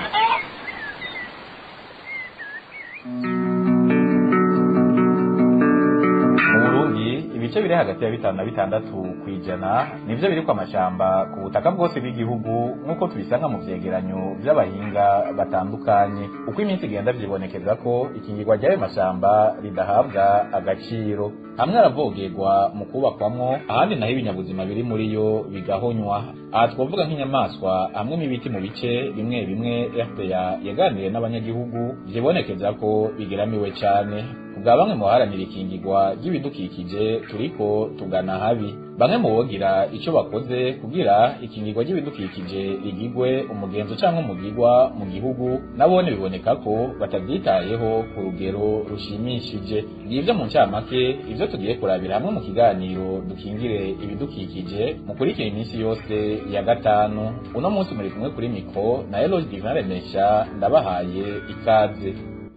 ibice biri hagati ya bitanu na bitandatu ku ijana nivyo biri ku amashamba ku butaka bwose bw'igihugu nk'uko tubisanga mu vyegeranyo vy'abahinga batandukanye uko iminsi igenda vyibonekeza ko ikingirwa ry'ayo mashamba ridahabwa agaciro hamwe aravogerwa mu kubakwamwo ahandi naho ibinyabuzima biri muri yo bigahonywa aha twavuga nk'inyamaswa hamwe n'ibiti mu bice bimwe bimwe fpr yaganiriye n'abanyagihugu vyibonekeza ko bigeramiwe cane kubwa bamwe mu baharanira ikingirwa ry'ibidukikije turiko tugana habi bamwe mu bogira ico bakoze kugira ikingirwa ry'ibidukikije rigigwe umugenzo canke umugirwa mu gihugu nabone biboneka ko batavyitayeho ku rugero rushimishije ngivyo mu ncamake ivyo tugiye kurabira hamwe mu kiganiro dukingire ibidukikije mukurikira iminsi yose ya gatanu uno munsi muri kumwe kuri mikro na Eloge Divin Remesha ndabahaye ikaze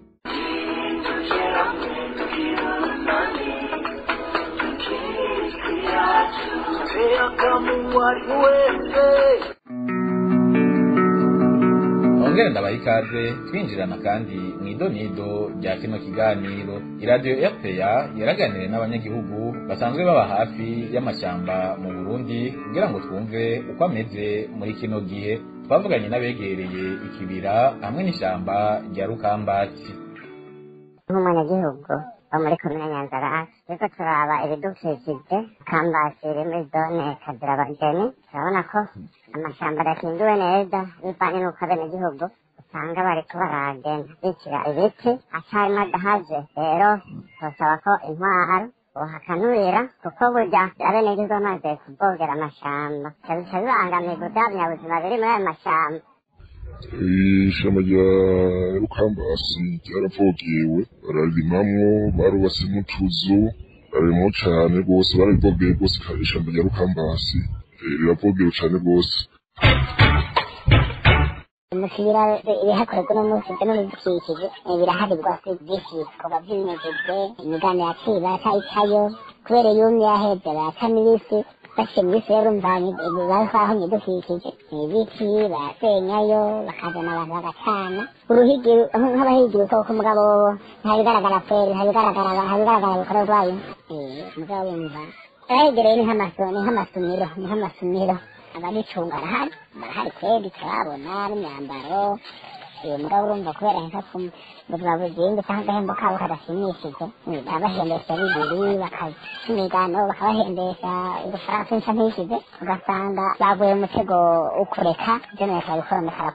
ongere ndabaha ikaze twinjirana kandi mu idonido rya kino kiganiro iradiyo rpa yaraganiriye n'abanyagihugu basanzwe baba hafi y'amashyamba mu burundi kugira ngo twumve uko ameze muri kino gihe twavuganye n'abegereye ikibira hamwe n'ishyamba rya rukambatsi nk'umunyagihugu wo muri komine nyanzarake turiko turaba ibidukikije kambasi iri muri zone kazirabageni turabona ko amashamba adakingiwe neza bivanye n'uko abenegihugu usanga bariko baragenda bicira ibiti acarimo adahaje rero tosaba ko intwaro bohakanurira kuko burya abenegihugu bamaze kubogera amashamba bica bibangamirwa vya binyabuzima biri muri ayo mashamba ishamba rya rukambasi ryaravogewe bararimamwo barubatse n'utuzu barimwo cane rwose bararivogeye rwose ishamba rya rukambasi riravogewe cane rwose umusibira ibihakorerwa uno munsi byo n'ibidukikije eh, birahari rwose byinshi bikorwa by'ibinezejwe imigano yaciye baracayicayo kubera yumye yaheze baracamo ibisi bashyira mu bisi rero urumva baho ibidukikije ibiti barasenyayo bakazana abantu bagacana uruhigi nk'abahigira ukuboko mugabo ntabigaragara kweri ntabigaragara ntabigaragara ibikorwa rwayo Eh, mugabo wumva abahegereye ni nk'amaso ni nk'amasomero ni nk'amasomero ababicunga barahari barahari kweri turabona n'imyambaro uyu mugabo urumva kubera nka ku buzima bugenda cyangwa agahembo kabo kadashimishije eh, babahembesha bibiri bakimigano bakabahembesha udufaranga twinshi ntishize ugasanga baguye mu mutego wo kureka ibyo neza bikoromekara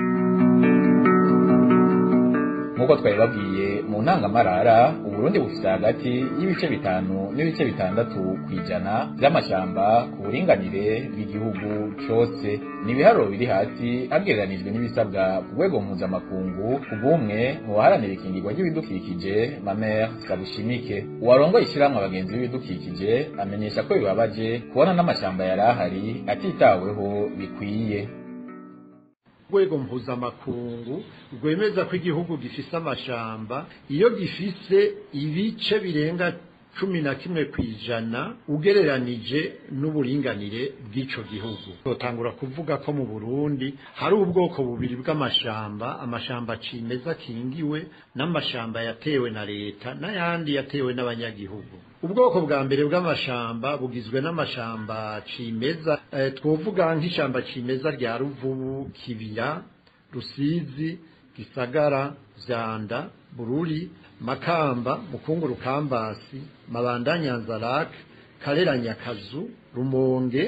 nk'uko twabibabwiye mu ntangamarara uburundi bufite hagati y'ibice bitanu n'ibice bitandatu ku ijana by'amashyamba ku buringanire bw'igihugu cyose ni ibiharuro biri hasi hagereranijwe n'ibisabwa ku rwego mpuzamakungu ku bw'umwe mu baharanira ikingirwa ry'ibidukikije mamer sabushimike uwarongoye ishyirahamwe abagenzi b'ibidukikije amenyesha ko bibabaje kubona n'amashyamba yari ahari atitaweho bikwiye urwego mpuzamakungu rwemeza ko igihugu gifise amashamba iyo gifise ibice birenga cumi na kimwe ku ijana ugereranije n'uburinganire bw'ico gihugu totangura kuvuga ko mu burundi hari ubwoko bubiri bw'amashamba amashamba cimeza akingiwe n'amashamba yatewe na leta n'ayandi yatewe n'abanyagihugu ubwoko bwa mbere bw'amashamba bugizwe n'amashamba cimeza eh, twovuga nk'ishamba cimeza rya ruvubu kibira rusizi gisagara vyanda bururi makamba mukunguru kambasi mabanda nyanza karera nyakazu rumonge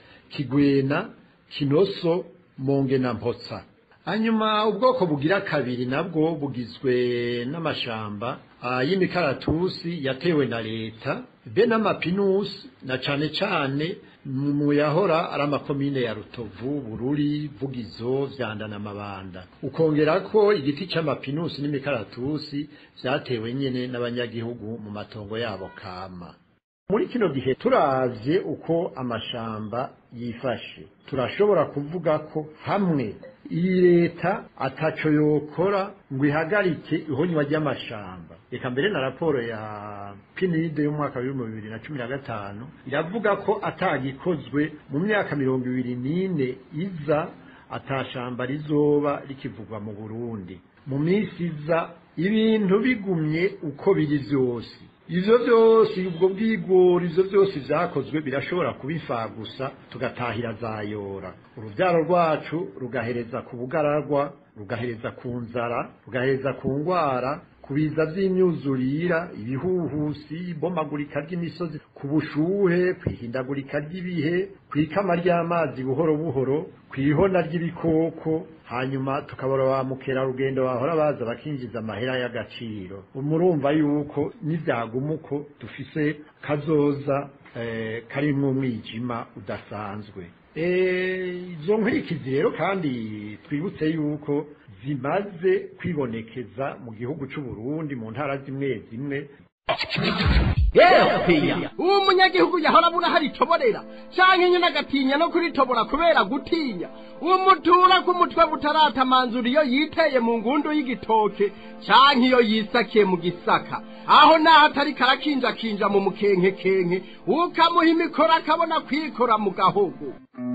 kigwena kinoso monge na mpotsa hanyuma ubwoko bugira kabiri nabwo bugizwe n'amashamba ah, y'imikaratusi yatewe na leta be n'amapinusi na cane cane mu yahora ari amakomine ya rutovu bururi vugizo vyanda na mabanda ukongera ko igiti c'amapinusi n'imikaratusi vyatewe nyene n'abanyagihugu mu matongo yabo kama muri kino gihe turavye uko amashamba yifashe turashobora kuvuga ko hamwe iyi leta ataco yokora ngo ihagarike ihonywa ry'amashamba reka mbere na raporo ya pinide y'umwaka w'ibihumbi bibiri na cumi na gatanu iravuga ko atagikozwe mu myaka mirongo ibiri n'ine iza atashamba rizoba rikivugwa mu burundi mu minsi iza ibintu bigumye uko biri vyose ivyo vyose ubwo bwigori ivyo vyose vyakozwe birashobora kuba gusa tugatahira zayora uruvyaro rwacu rugahereza ku bugararwa rugahereza ku nzara rugahereza ku ngwara ku biza vy'imyuzurira ibihuhusi ibomagurika ry'imisozi ku bushuhe kwihindagurika ry'ibihe kw'ikama ry'amazi buhoro buhoro kw'ihona ry'ibikoko hanyuma tukabora ba mukerarugendo bahora baza bakinjiza amahera y'agaciro murumva yuko n'ivyaguma uko dufise kazoza eh, karimwo umwijima udasanzwe izo nkurikizi rero kandi twibutse yuko zimaze kwibonekeza mu gihugu c'u Burundi mu ntara zimwe zimwe yewe uwo munyagihugu yahora abura hari itoborera canke nyine agatinya no kuritobora kubera gutinya umutura k'umutwe butaratamanzura iyo yiteye mu ngundu y'igitoke canke iyo yisakiye mu gisaka aho naho atari karakinjakinja mu mukenkekenke ukamuha imikoro akabona kwikora mu gahogo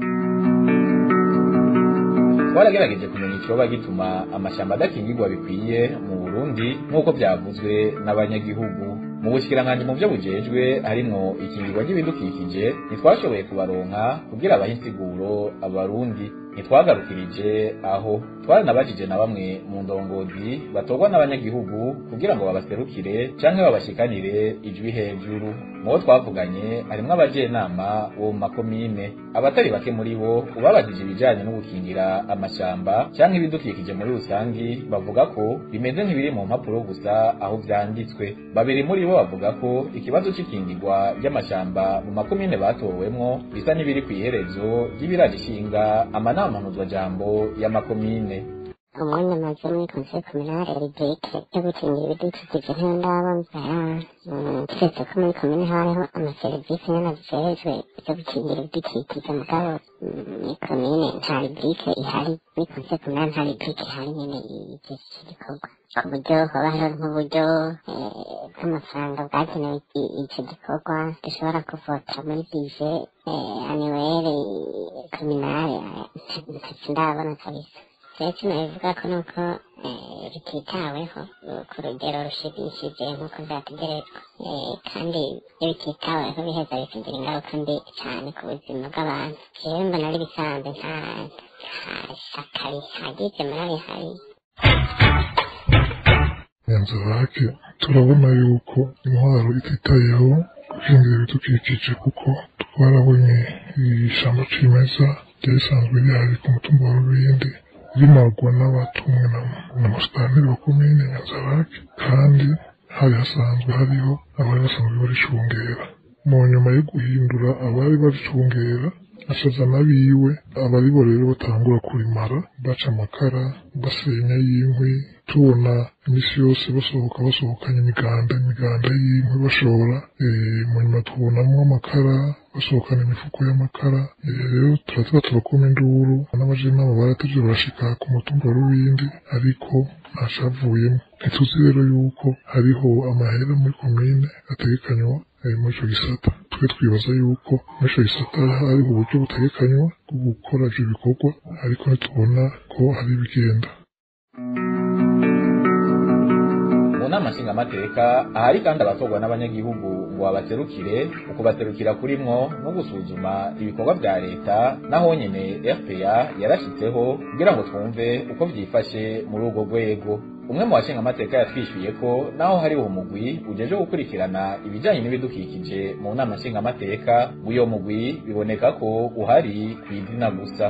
twaragerageje kumenya ikiroba gituma amashyamba adakingirwa bikwiye mu burundi nk'uko byavuzwe n'abanyagihugu mu bushikiranganji mu byo bujejwe harimwo ikingirwa ry'ibidukikije ntitwashoboye kubaronka kugira abahe insiguro abarundi ntitwagarukirije aho twaranabajije na bamwe mu ndongozi batorwa n'abanyagihugu kugira ngo babaserukire canke babashikanire ijwi hejuru mu bo twavuganye harimwo abajenama bo mu makomine abatari bake muri bo ubabajije ibijanye no gukingira amashamba canke ibidukikije muri rusangi bavuga ko bimeze nk'ibiri mu mpapuro gusa aho vyanditswe babiri muri bo bavuga ko ikibazo c'ikingirwa ry'amashamba mu makomine batowemwo bisa n'ibiri kw'iherezo ry'ibiragishinga amanama mpuzwajambo y'amakomine umwanya maze muri conseil communal rubrique yo gukingira ibidukikije ntiyo ndabona keretse ko muri komine hariho amaserivisi nyene ajejwe yo gukingira ibidukikije mugabo muri komine nta rubrique ihari muri conseil communal nta rubrique ihari nyene y'iki gikorwa ku buryo hoba hariho nk'uburyo bw'amafaranga bwagenewe ico gikorwa dushobora kuvota muri bije annuelle communale ntacyo ndabona kabisa ndetse nabivuga ko nuko bititaweho ku rugero rushimishije nk'uko vyategerezwa kandi iyo bititaweho biheza bikagira ingaruka mbi cane ku buzima bw'abantu jewe mbona ari bisanzwe nta nta shaka rihagije muri rihari nyanzarake turabona yuko intwaro ititayeho gukingira ibidukikije kuko twarabonye ishamba cimeza ryari risanzwe rihari ku mutumba wa rubindi rimarwa n'abatumwe na musitanteri wa komine nyanzarake kandi hari hasanzwe hariho abari basanzwe baricungera mu nyuma yo guhindura abari baricungera asaza n'abiwe abaribo rero batangura kurimara baca amakara basenya y'inkwi tubona imisi yose basohoka basohokanye imiganda imiganda y'inkwi bashora mu nyuma tubonamo amakara basohokana imifuko y'amakara rero turatuma turakoma induru n'abajinama baratevye barashika ku mutumba wa rubindi ariko ntacavuyemo ntituzi rero yuko hariho amahera muri komine ategekanywa muri ico gisata twe twibaza yuko muri ico gisata hariho uburyo butegekanywa bwo gukora ivyo bikorwa ariko ntitubona ko hari ibigenda mu nama nshingamateka ahari kandi abatorwa n'abanyagihugu ngo babaserukire ukubaserukira kurimwo no gusuzuma ibikorwa vya leta naho nyene fpa yarashitseho kugira ngo twumve uko vyifashe muri urwo rwego umwe mu bashingamateka yatwishyuye ko naho hariho umugwi ujeje gukurikirana ibijanye n'ibidukikije mu nama nshingamateka uyo mugwi biboneka ko uhari kw'izina gusa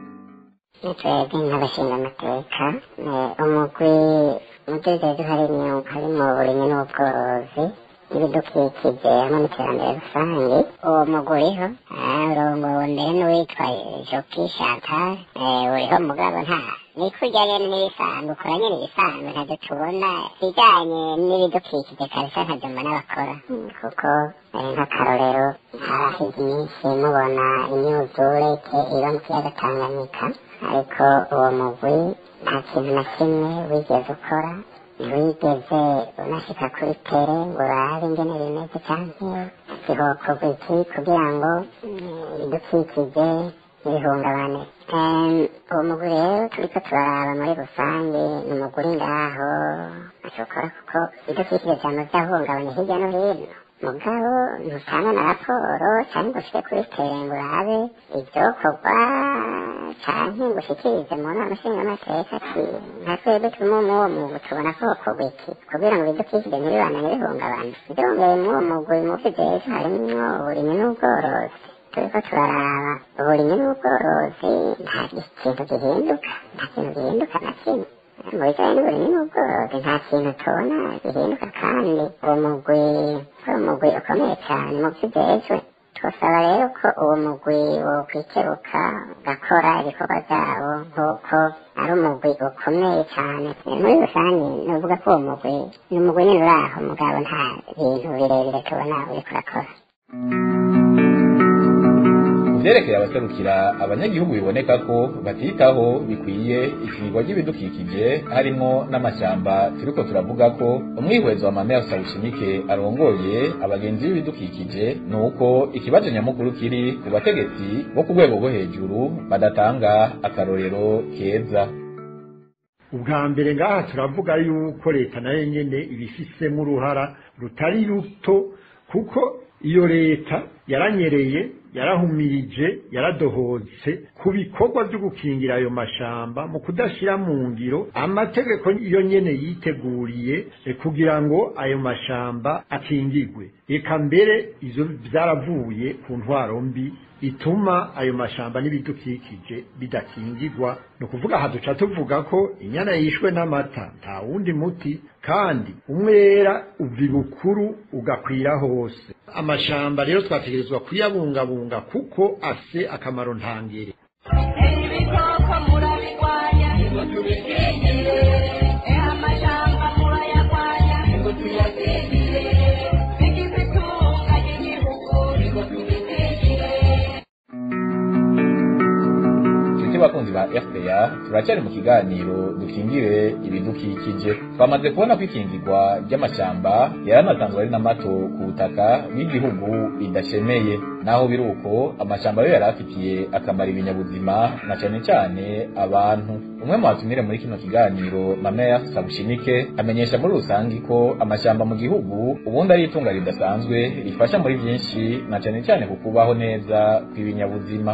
twebwe nk'abashingamateka umugwi mudegezi harimo harimo uburimyi n'ubworozi n'ibidukikije hamwe n'iterambere rusange uwo mugwi uriho urongowe mbere n'uwitwa joki chantal uriho mugabo nta ni kurya nyene n'ibisanzwe ukora nyene ibisanzwe ntavyo tubona ibijanye n'ibidukikije kabisa ntavyo mbona bakora kuko nk'akarorero haraheze iminsi mubona imyuzure iba mu kiyaga tanganyika ariko uwo mugwi nta kintu na kimwe wigeze ukora ntiwigeze unashika kuri tere ngo urabe ingene bimeze canke zihokorwa iki kugira ngo ibidukikije ntibihungabane uwo mugwi rero turiko turaraba muri rusange ni umugwi uri ngaho ashobora kuko ibidukikije vyama vyahungabanye hirya no hino mugabo ntutanga na raporo canke ngo ushike kuri tere ngo urabe ivyokorwa canke ngo ushikirize mu nama nshingamateka ati nka twebwe turimo mw'uwo mugwi tubona ko hokorwa iki kugira ngo ibidukikije ntibibane ntibihungabane vyongeye mw'uwo mugwi mu vy'ejo harimwo uburimyi n'ubworozi turiko turaraba uburimyi n'ubworozi nta kintu gihinduka nta kintu gihinduka na kimwe mu bijanye n'uburimyi n'ubworozi nta kintu tubona gihinduka kandi uwo mugwi uri umugwi ukomeye cane mu vy'ejo twasaba rero ko uwo mugwi wokwikeruka ugakora ibikorwa vyabo nk'uko ari umugwi ukomeye cane muri rusange novuga ko uwo mugwi ni umugwi nyene uri aho mugabo nta bintu birebire tubona uriko urakora vyerekeye abaserukira abanyagihugu biboneka ko batitaho bikwiye ikinirwa ry'ibidukikije harimwo n'amashamba turiko turavuga ko umwihwezo wa mamea sawushimike arongoye abagenzi b'ibidukikije ni uko ikibazo nyamukuru kiri ku bategetsi bo ku rwego rwo hejuru badatanga akarorero keza ubwa mbere ngaha turavuga yuko leta nayo nyene ibifisemo uruhara rutari ruto kuko iyo leta yaranyereye yarahumirije yaradohotse ku bikorwa byo gukingira ayo mashamba mu kudashyira mu ngiro amategeko iyo nyene yiteguriye kugira ngo ayo mashamba akingirwe reka mbere izo byaravuye ku ntwaro mbi ituma ayo mashamba n'ibidukikije bidakingirwa ni ukuvuga aha duca tuvuga ko inyana yishwe n'amata nta wundi muti kandi umwera uva ibukuru ugakwira hose amashamba rero twategerezwa kuyabungabunga kuko afise akamaro ntangere ibikoko murabirwanya murasezera turacyari mu kiganiro dukingire ibidukikije twamaze kubona ko ikingirwa ry'amashyamba yaranatanzwe ari na mato ku butaka bw'igihugu bidashemeye naho biri uko amashyamba yo yari afitiye akamaro ibinyabuzima na cyane cyane abantu umwe mu batumire muri kino kiganiro mameya sabushinike amenyesha muri rusange ko amashyamba mu gihugu ubundi ari itunga ridasanzwe rifasha muri byinshi na cyane cyane ku kubaho neza kw'ibinyabuzima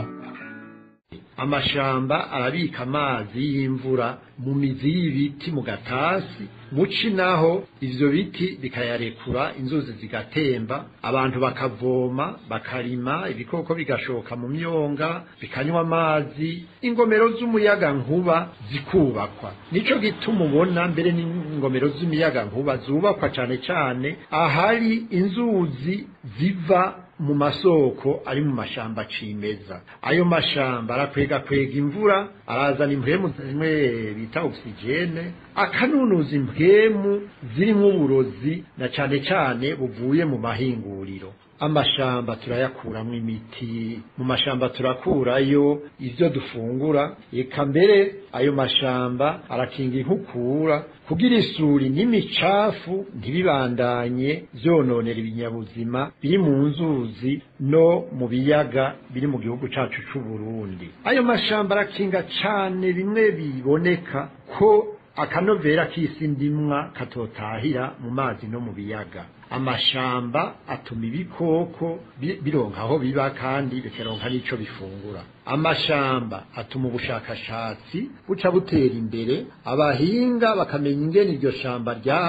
amashamba arabika amazi y'imvura mu mizi y'ibiti mu gatasi muci naho ivyo biti bikayarekura inzuzi zigatemba abantu bakavoma bakarima ibikoko bigashoka mu myonga bikanywa amazi ingomero z'umuyaga nkuba zikubakwa nico gituma ubona mbere n'ingomero z'imiyaga nkuba zubakwa cane cane ahari inzuzi ziva mu masoko ari mu mashamba cimeza ayo mashamba arakwega kwega imvura arazana impwemu zimwe bita oxygene akanunuza impwemu zirimo uburozi na cane cane buvuye mu mahinguriro amashamba turayakuramo imiti mu mashamba turakurayo ivyo dufungura eka mbere ayo mashamba arakinga inkukura kugira isuri n'imicafu ntibibandanye vyononera ibinyabuzima biri mu nzuzi no mu biyaga biri mu gihugu cacu c'u Burundi ayo mashamba arakinga cane bimwe biboneka ko akanovera k'isi ndimwa katotahira mu mazi no mu biyaga amashamba atuma ibikoko bironka aho biba kandi bikaronka n'ico bifungura amashamba atuma ubushakashatsi buca butera imbere abahinga bakamenya ingene iryo shamba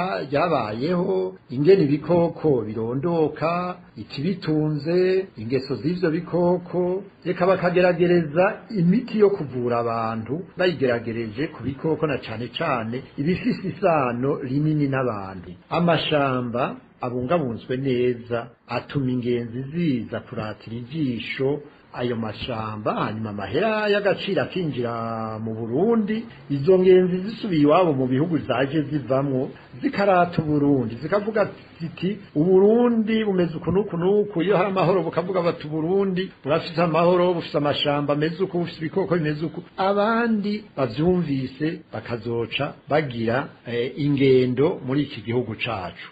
ryabayeho ingene ibikoko birondoka ikibitunze ingeso z'ivyo bikoko reka bakageragereza imiti yo kuvura abantu bayigeragereje ku bikoko na cane cane ibifise isano rinini n'abantu amashamba abungabunzwe neza atuma ingenzi ziza kuratira ijisho ayo mashamba hanyuma amahera y'agaciro akinjira mu Burundi izo ngenzi zisubiye iwabo mu bihugu zaje zivamwo zikarata Burundi zikavuga ziti uburundi bumeze uku n'uku n'uku iyo hari amahoro bukavuga bati uburundi burafise amahoro bufise amashamba ameze uku bufise ibikoko bimeze uku abandi bavyumvise bakazoca bagira eh, ingendo muri iki gihugu cacu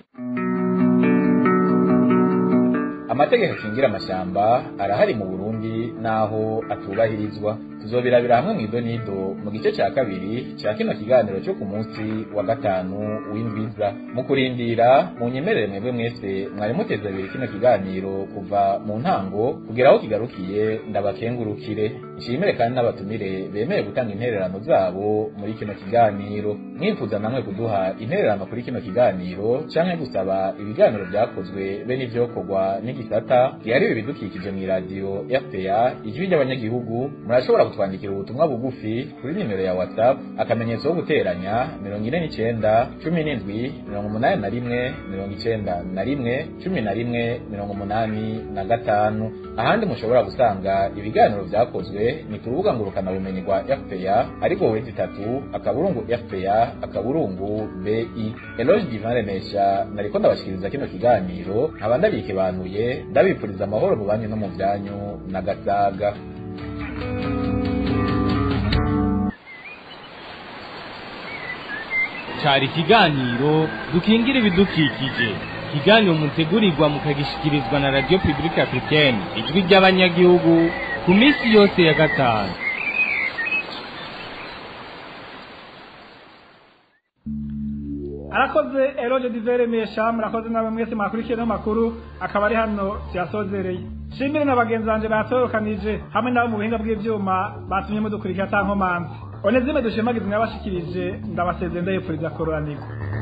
amategeko akingira amashyamba arahari mu burundi n'aho atubahirizwa tuzobirabira hamwe mu idonido mu gice cya kabiri cya kino kiganiro cyo ku munsi wa gatanu w'indwiza mu kurindira mu nyemerere mwebwe mwese mwari muteze abiri kino kiganiro kuva mu ntango kugera aho kigarukiye ndabakengurukire nshimire kandi n'abatumire bemeye gutanga intererano zabo muri kino kiganiro mwifuza namwe kuduha intererano kuri kino kiganiro canke gusaba ibiganiro byakozwe be n'ivyokorwa n'igisata gihariwe ibidukikije mw'iradiyo fpa ijwi ry'abanyagihugu murashobora kutwandikira ubutumwa bugufi kuri nimero ya whatsapp akamenyetso ko guteranya mirongo ine n'icenda cumi n'indwi mirongo umunani na rimwe mirongo icenda na rimwe cumi na rimwe mirongo umunani na gatanu ahandi mushobora gusanga ibiganiro vyakozwe ni ku rubuga ngurukanabumenyi rwa fpa ariko wezi itatu akaburungu fpa akaburungu bi eloge divan remesha nariko ndabashikiriza kino kiganiro nkaba ndabikebanuye ndabipfuriza amahoro mu banyu no mu vyanyu na gasaga cari ikiganiro dukingira ibidukikije ikiganiro mutegurirwa mukagishikirizwa na radio publique africaine ijwi ry'abanyagihugu ku minsi yose ya gatanu arakoze eroge divere mesha murakoze nawe mwese mwakurikiye no makuru akaba ari hano tuyasozereye shimire na bagenzi banje batorokanije hamwe nabo mu buhinga bw'ivyuma batumye mudukurikira atankomanzi onezime dushimagiza mwabashikirije ndabasezeye ndayipfuriza kororanirwa